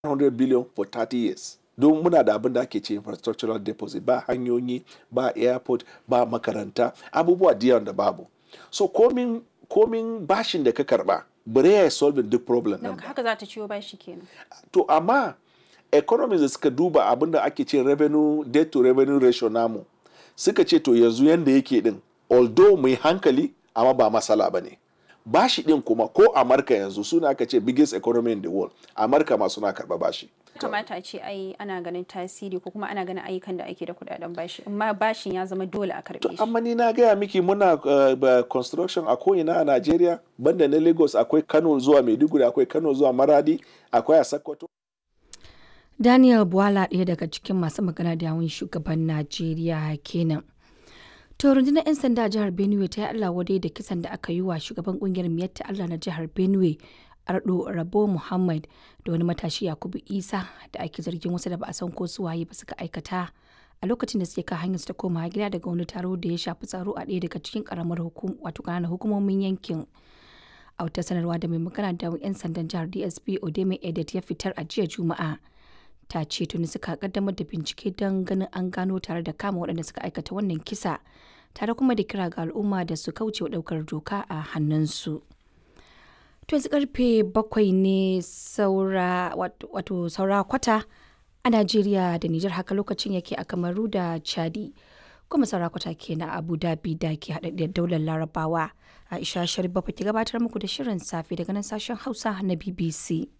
100 billion for 30 years don muna da abin da ake ce infrastructural deposit ba hanyoyi ba airport ba makaranta abubuwa da yawan da babu so komin komin bashin da ka karba bare ya solving duk problem Don nan ba haka za ta ciwo bashi kenan. to amma economies da suka duba abin da ake ce revenue debt to revenue ratio namu suka ce to yanzu yanda yake din although mai hankali amma ba masala ba ne bashi din kuma ko amurka yanzu suna aka ce biggest economy in the world amurka ma suna karba bashi kamata a ce ai ana ganin tasiri ko kuma ana ganin ayyukan da ake da kudaden bashi amma bashin ya zama dole a karbe shi amma ni na gaya miki muna uh, ba- construction a ko'ina a Najeriya banda na Lagos akwai Kano zuwa Maiduguri akwai Kano zuwa Maradi akwai a Sokoto Daniel Bwala ɗaya daga cikin masu magana da yawun shugaban Najeriya kenan. To rundunar 'yan sanda a jihar Benue ta yi Allah wadai da kisan da aka yi wa shugaban kungiyar Miyatta Allah na jihar Benue Ardo Rabo Muhammad da wani matashi Yakubu Isa da ake zargin wasu da ba a san ko su waye ba suka aikata a lokacin da suke kan hanyar su ta koma gida daga wani taro da ya shafi tsaro a ɗaya daga cikin karamar hukum wato ƙananan hukumomin yankin. a wata sanarwa da mai magana da 'yan sandan jihar dsp odeme edet ya fitar a jiya juma'a ta ce tuni suka kaddamar da bincike don ganin an gano tare da kama waɗanda suka aikata wannan kisa tare kuma da kira ga al'umma da su kauce wa ɗaukar doka a hannunsu to yanzu karfe bakwai ne saura wat- wato saura kwata a najeriya da nijar haka lokacin yake a kamaru da chadi kuma saura kwata ke na abu dhabi da ke haɗaɗɗiyar daular larabawa aisha sharif bafa ke gabatar muku da shirin safe daga nan sashen hausa na bbc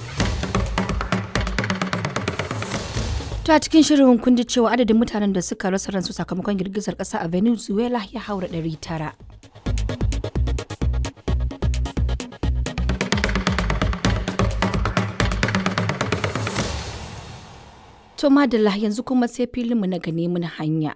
To a cikin shirin kun ji cewa adadin mutanen da suka rasa ransu sakamakon girgizar ƙasa a Venezuela ya haura 900. To madalla yanzu kuma sai filinmu na gane mun hanya.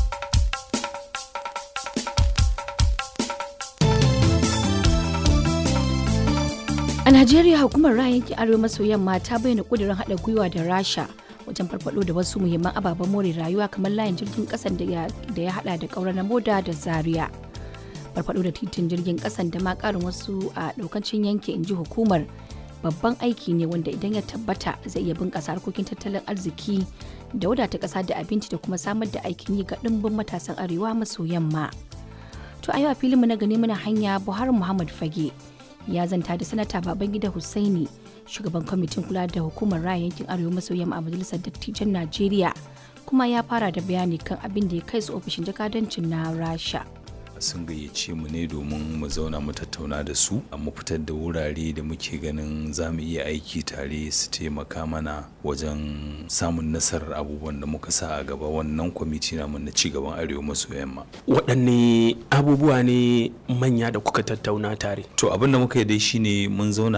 A Najeriya hukumar ra'ayin yankin Arewa maso yamma ta bayyana kudirin haɗa gwiwa da Rasha wajen farfado da wasu muhimman ababen more rayuwa kamar layin jirgin ƙasan da ya da ya haɗa da ƙaurar na moda da Zaria. Farfado da titin jirgin ƙasan da ma ƙarin wasu a ɗaukancin yanki in ji hukumar babban aiki ne wanda idan ya tabbata zai iya bunƙasa harkokin tattalin arziki da wadata ƙasa da abinci da kuma samar da aikin yi ga ɗimbin matasan Arewa maso yamma. To a yau a filinmu na gani muna hanya Buhari Muhammad Fage ya zanta da sanata Babangida Hussaini shugaban kwamitin kula da hukumar raya yankin Arewa maso yamma a majalisar dattijan Najeriya kuma ya fara da bayani kan abin da ya kai su ofishin jakadancin na Rasha. sun gayyace mu ne domin mu zauna mu tattauna da su mu fitar da wurare da muke ganin za mu iya aiki tare su taimaka mana wajen samun nasarar abubuwan da muka sa a gaba wannan kwamiti namu na cigaban arewa maso yamma waɗanne abubuwa ne manya da kuka tattauna tare to abin da muka yi dai shine mun zauna